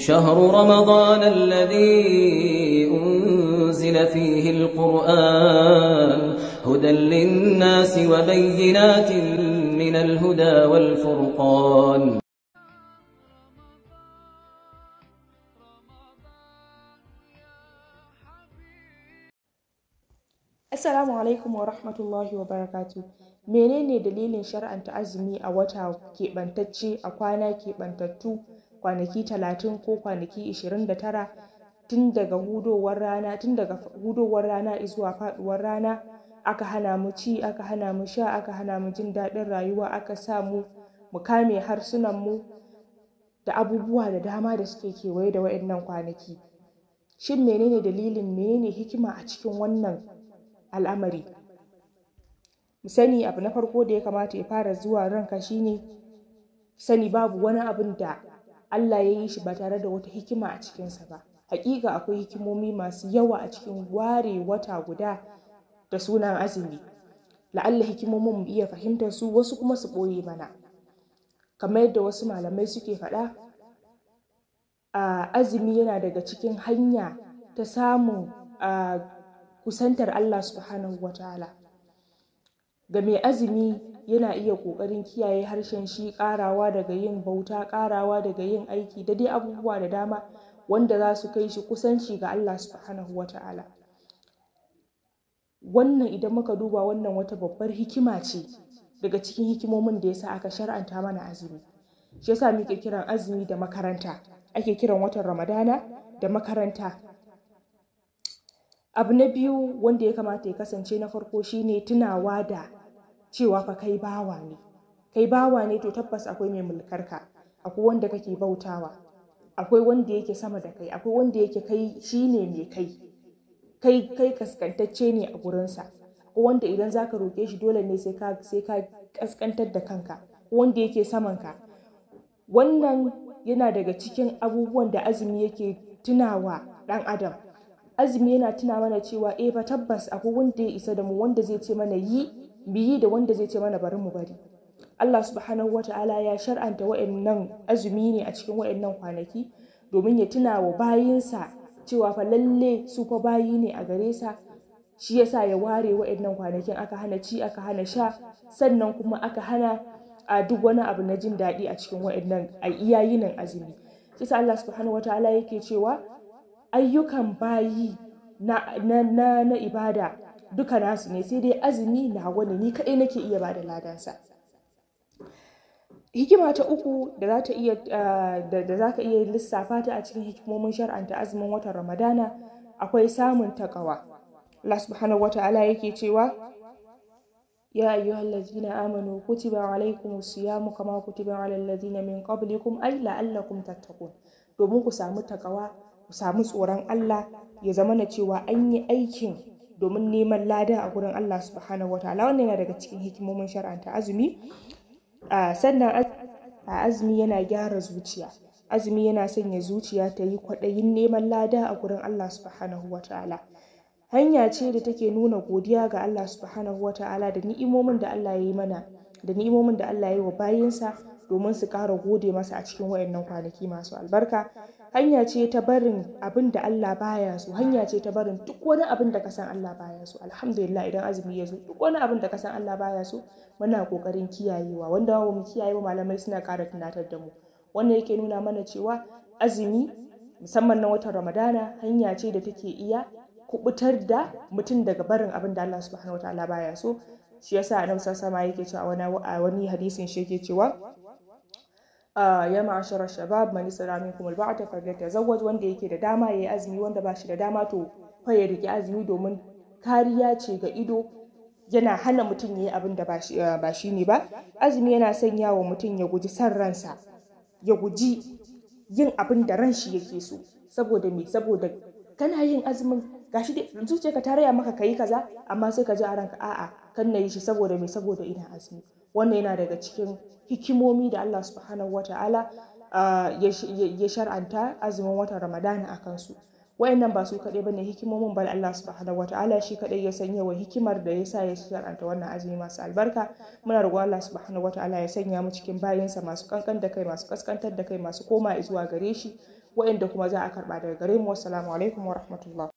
شهر رمضان الذي أنزل فيه القرآن هدى للناس وبينات من الهدى والفرقان Assalamu alaikum wa rahmatullahi wa barakatu. Menene dalilin shar'anta azumi a wata keɓantacce a kwana keɓantattu kwanaki talatin ko kwanaki ishirin da tara tun daga hudowar rana tun daga hudowar rana zuwa faɗuwar rana aka hana mu ci aka hana mu sha aka hana mu jin daɗin rayuwa aka sa mu mu kame harsunan mu da abubuwa da dama da suke kewaye da waɗannan kwanaki. Shin menene dalilin menene hikima a cikin wannan al'amari mu sani abu na farko da ya kamata ya fara zuwa ranka shine sani babu wani abin da Allah ya yi shi ba tare da wata hikima a cikinsa ba hakika akwai hikimomi masu yawa a cikin ware wata guda da sunan azumi la'alla hikimomin mu iya fahimtar su wasu kuma su ɓoye mana kamar yadda wasu malamai suke faɗa a azumi yana daga cikin hanya ta samun kusantar Allah subhanahu wa ta'ala ga mai azumi yana iya ƙoƙarin kiyaye harshen shi ƙarawa daga yin bauta ƙarawa daga yin aiki da dai abubuwa da dama wanda za su kai shi kusanci ga Allah subhanahu wa ta'ala wannan idan muka duba wannan wata babbar hikima ce daga cikin hikimomin da yasa aka shar'anta mana azumi shi yasa muke kiran azumi da makaranta ake kiran watan ramadana da makaranta abu na biyu wanda ya kamata ya kasance na farko shine tunawa da cewa fa kai bawa ne kai bawa ne to tabbas akwai mai mulkarka akwai wanda kake bautawa akwai wanda yake sama da kai akwai wanda yake kai shine mai kai kai kai kaskantacce ne a gurinsa akwai wanda idan zaka roke shi dole ne sai ka sai ka kaskantar da kanka wanda yake saman ka wannan yana daga cikin abubuwan da azumi yake tunawa dan adam azumi yana tuna mana cewa eh fa tabbas akwai wanda ya isa da mu wanda zai ce mana yi biyi da wanda zai ce mana bari mu bari Allah subhanahu wata'ala ya shar'anta wa'annan azumi ne a cikin wa'annan kwanaki domin ya tuna wa bayinsa cewa fa lalle su fa bayi ne a gare sa shi yasa ya ware wa'annan kwanakin aka hana ci aka hana sha sannan kuma aka hana a duk wani abu na jin daɗi a cikin wa'annan a iyayinin azumi shi Allah subhanahu wata'ala yake cewa ayyukan bayi na, na, na, na ibada duka nasu ne sai dai azumi na wani ni kaɗai nake iya bada ladansa hikima ta uku da za ta iya da za ka iya lissafa ta a cikin hikimomin shar'anta azumin watan ramadana akwai samun takawa Allah subhanahu wata'ala yake cewa يا أيها الذين آمنوا كتب عليكم الصيام كما كتب على الذين من قبلكم أي لعلكم تتقون domin ku samu takawa ku samu tsoron Allah ya zama na cewa an yi aikin domin neman lada a gurin Allah subhanahu wataala wannan yana daga cikin hikimomin shar'anta azumi sannan a azumi yana gyara zuciya azumi yana sanya zuciya ta yi kwaɗayin neman lada a gurin Allah subhanahu wataala hanya ce da take nuna godiya ga Allah subhanahu wataala da ni'imomin da Allah ya yi mana da ni'imomin da Allah ya yi wa bayinsa domin su ƙara gode masa a cikin wayannan kwanaki masu albarka hanya ce ta barin abin da Allah baya so hanya ce ta barin duk wani abin da ka san Allah baya so alhamdulillah idan azumi ya zo duk wani abin da ka san Allah baya so muna kokarin kiyayewa wanda ba mu kiyaye ba malamai suna ƙara tunatar da mu wannan yake nuna mana cewa azumi musamman na watan Ramadana hanya ce da take iya kubutar da mutum daga barin abin da Allah subhanahu wataala baya so shi yasa annabi sallallahu alaihi yake cewa a wani hadisin shi yake cewa ya ma'ashara shabab man isra minkum alba'ata falyatazawwaj wanda yake da dama yayi azumi wanda ba shi da dama to fa ya rike azumi domin kariya ce ga ido yana hana mutum yayi abin da ba shi ne ba azumi yana sanya wa mutum ya guji san ransa ya guji yin abin da ran shi yake so saboda me saboda kana yin azumin gashi dai zuciyarka ta raya maka kayi kaza amma sai ka ji a ranka a'a kan na yi shi saboda me saboda ina azumi wannan yana daga cikin hikimomi da Allah subhanahu wa ta'ala ya shar'anta azumin watan Ramadana a kansu wayannan ba su kaɗai bane hikimomin bal Allah subhanahu wataala shi kaɗai ya san yawan hikimar da yasa ya shar'anta wannan azumi masu albarka muna roƙon Allah subhanahu wataala ya sanya mu cikin bayinsa masu kankan da kai masu kaskantar da kai masu koma zuwa gare shi wayanda kuma za a karba daga gare mu wassalamu alaikum wa rahmatullah